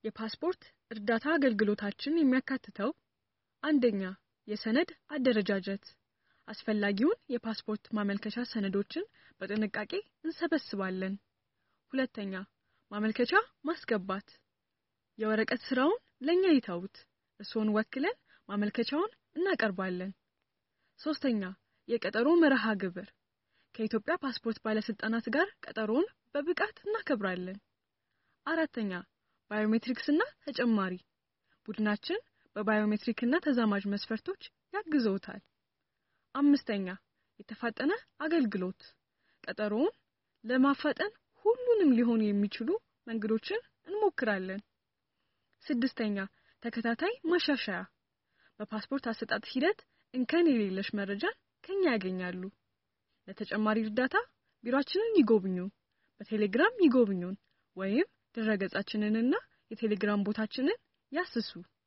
የፓስፖርት እርዳታ አገልግሎታችን የሚያካትተው አንደኛ የሰነድ አደረጃጀት አስፈላጊውን የፓስፖርት ማመልከቻ ሰነዶችን በጥንቃቄ እንሰበስባለን። ሁለተኛ ማመልከቻ ማስገባት የወረቀት ስራውን ለኛ ይተውት፣ እርስዎን ወክለን ማመልከቻውን እናቀርባለን። ሶስተኛ የቀጠሮ መርሃ ግብር ከኢትዮጵያ ፓስፖርት ባለስልጣናት ጋር ቀጠሮውን በብቃት እናከብራለን። አራተኛ ባዮሜትሪክስና ተጨማሪ ቡድናችን በባዮሜትሪክና ተዛማጅ መስፈርቶች ያግዘውታል። አምስተኛ የተፋጠነ አገልግሎት ቀጠሮውን ለማፋጠን ሁሉንም ሊሆኑ የሚችሉ መንገዶችን እንሞክራለን። ስድስተኛ ተከታታይ ማሻሻያ በፓስፖርት አሰጣጥ ሂደት እንከን የሌለሽ መረጃን ከኛ ያገኛሉ። ለተጨማሪ እርዳታ ቢሮአችንን ይጎብኙ፣ በቴሌግራም ይጎብኙን ወይም ድረገጻችንንና የቴሌግራም ቦታችንን ያስሱ።